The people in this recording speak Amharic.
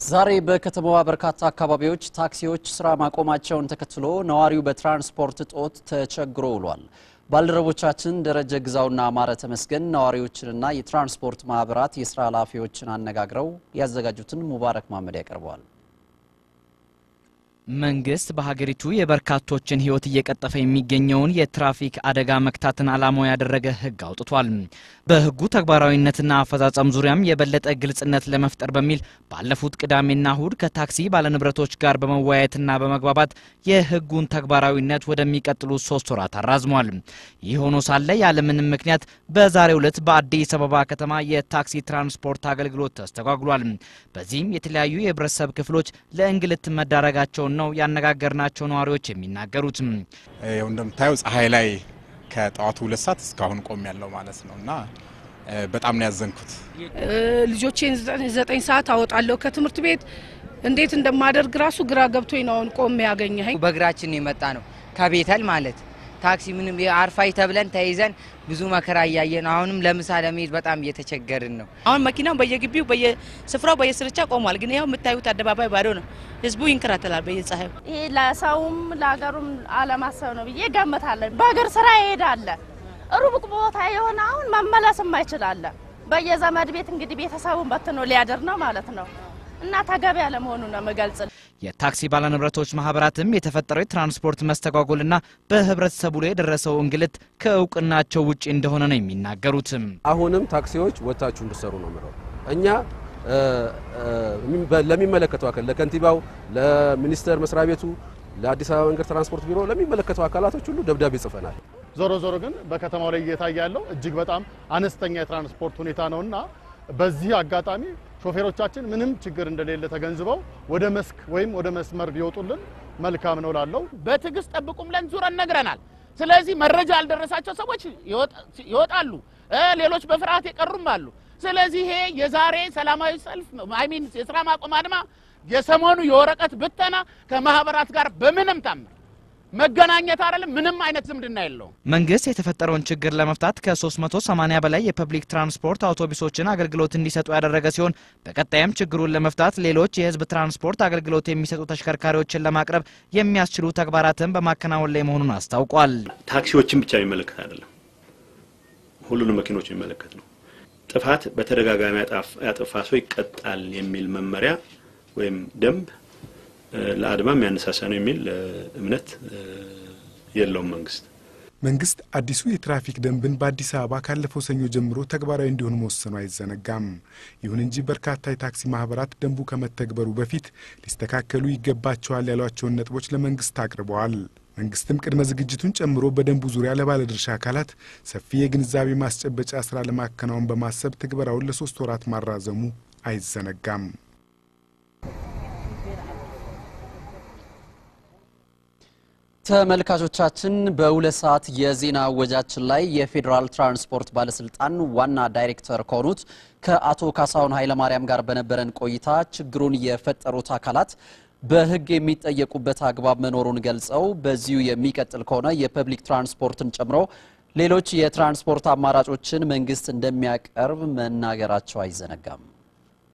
ዛሬ በከተማዋ በርካታ አካባቢዎች ታክሲዎች ስራ ማቆማቸውን ተከትሎ ነዋሪው በትራንስፖርት እጦት ተቸግሮ ውሏል። ባልደረቦቻችን ደረጀ ግዛውና አማረ ተመስገን ነዋሪዎችንና የትራንስፖርት ማህበራት የስራ ኃላፊዎችን አነጋግረው ያዘጋጁትን ሙባረክ ማመድ ያቀርበዋል። መንግስት በሀገሪቱ የበርካቶችን ሕይወት እየቀጠፈ የሚገኘውን የትራፊክ አደጋ መክታትን ዓላማው ያደረገ ሕግ አውጥቷል። በሕጉ ተግባራዊነትና አፈጻጸም ዙሪያም የበለጠ ግልጽነት ለመፍጠር በሚል ባለፉት ቅዳሜና እሁድ ከታክሲ ባለንብረቶች ጋር በመወያየትና በመግባባት የሕጉን ተግባራዊነት ወደሚቀጥሉት ሶስት ወራት አራዝሟል። ይህ ሆኖ ሳለ ያለምንም ምክንያት በዛሬው ዕለት በአዲስ አበባ ከተማ የታክሲ ትራንስፖርት አገልግሎት ተስተጓጉሏል። በዚህም የተለያዩ የህብረተሰብ ክፍሎች ለእንግልት መዳረጋቸውን ነው ያነጋገርናቸው ነዋሪዎች የሚናገሩት። ይኸው እንደምታየው ፀሐይ ላይ ከጠዋቱ ሁለት ሰዓት እስካሁን ቆም ያለው ማለት ነው እና በጣም ነው ያዘንኩት። ልጆቼን ዘጠኝ ሰዓት አወጣለሁ ከትምህርት ቤት እንዴት እንደማደርግ ራሱ ግራ ገብቶኝ ነው አሁን ቆሜ ያገኘኸኝ። በእግራችን የመጣ ነው ከቤተል ማለት ታክሲ ምንም አርፋይ ተብለን ተይዘን ብዙ መከራ እያየን አሁንም ለምሳ ለመሄድ በጣም እየተቸገርን ነው። አሁን መኪናው በየግቢው በየስፍራው በየስርቻ ቆሟል። ግን ያው የምታዩት አደባባይ ባዶ ነው። ህዝቡ ይንከራተላል በየፀሐዩ። ይሄ ለሰውም ለሀገሩም አለማሰብ ነው ብዬ ገምታለን። በእግር ስራ ይሄዳለ ሩቅ ቦታ የሆነ አሁን መመለስም አይችላለ። በየዘመድ ቤት እንግዲህ ቤተሰቡን በትኖ ሊያድር ነው ማለት ነው እና ተገቢ ያለመሆኑ ነው የምገልጽ። የታክሲ ባለንብረቶች ማህበራትም የተፈጠረው የትራንስፖርት መስተጓጎልና በህብረተሰቡ ላይ የደረሰው እንግልት ከእውቅናቸው ውጭ እንደሆነ ነው የሚናገሩትም። አሁንም ታክሲዎች ወጥታችሁ እንድሰሩ ነው ምለው እኛ ለሚመለከተው አካል ለከንቲባው፣ ለሚኒስቴር መስሪያ ቤቱ፣ ለአዲስ አበባ መንገድ ትራንስፖርት ቢሮ ለሚመለከተው አካላቶች ሁሉ ደብዳቤ ጽፈናል። ዞሮ ዞሮ ግን በከተማው ላይ እየታየ ያለው እጅግ በጣም አነስተኛ የትራንስፖርት ሁኔታ ነውና በዚህ አጋጣሚ ሾፌሮቻችን ምንም ችግር እንደሌለ ተገንዝበው ወደ መስክ ወይም ወደ መስመር ቢወጡልን መልካም ነው ላለው በትዕግስት ጠብቁም ለን ዙረን ነግረናል። ስለዚህ መረጃ ያልደረሳቸው ሰዎች ይወጣሉ፣ ሌሎች በፍርሃት የቀሩም አሉ። ስለዚህ ይሄ የዛሬ ሰላማዊ ሰልፍ አይሚን የስራ ማቆም አድማ የሰሞኑ የወረቀት ብተና ከማህበራት ጋር በምንም ታምር መገናኘት አይደለም፣ ምንም አይነት ዝምድና የለውም። መንግስት የተፈጠረውን ችግር ለመፍታት ከ380 በላይ የፐብሊክ ትራንስፖርት አውቶቡሶችን አገልግሎት እንዲሰጡ ያደረገ ሲሆን በቀጣይም ችግሩን ለመፍታት ሌሎች የህዝብ ትራንስፖርት አገልግሎት የሚሰጡ ተሽከርካሪዎችን ለማቅረብ የሚያስችሉ ተግባራትን በማከናወን ላይ መሆኑን አስታውቋል። ታክሲዎችን ብቻ የሚመለከት አይደለም፣ ሁሉንም መኪኖች የሚመለከት ነው። ጥፋት በተደጋጋሚ ያጠፋ ሰው ይቀጣል የሚል መመሪያ ወይም ደንብ ለአድማ የሚያነሳሳ ነው የሚል እምነት የለውም መንግስት። መንግስት አዲሱ የትራፊክ ደንብን በአዲስ አበባ ካለፈው ሰኞ ጀምሮ ተግባራዊ እንዲሆን መወሰኑ አይዘነጋም። ይሁን እንጂ በርካታ የታክሲ ማህበራት ደንቡ ከመተግበሩ በፊት ሊስተካከሉ ይገባቸዋል ያሏቸውን ነጥቦች ለመንግስት አቅርበዋል። መንግስትም ቅድመ ዝግጅቱን ጨምሮ በደንቡ ዙሪያ ለባለድርሻ አካላት ሰፊ የግንዛቤ ማስጨበጫ ስራ ለማከናወን በማሰብ ትግበራውን ለሶስት ወራት ማራዘሙ አይዘነጋም። ተመልካቾቻችን በሁለት ሰዓት የዜና ወጃችን ላይ የፌዴራል ትራንስፖርት ባለስልጣን ዋና ዳይሬክተር ከሆኑት ከአቶ ካሳሁን ኃይለማርያም ጋር በነበረን ቆይታ ችግሩን የፈጠሩት አካላት በሕግ የሚጠየቁበት አግባብ መኖሩን ገልጸው በዚሁ የሚቀጥል ከሆነ የፐብሊክ ትራንስፖርትን ጨምሮ ሌሎች የትራንስፖርት አማራጮችን መንግስት እንደሚያቀርብ መናገራቸው አይዘነጋም።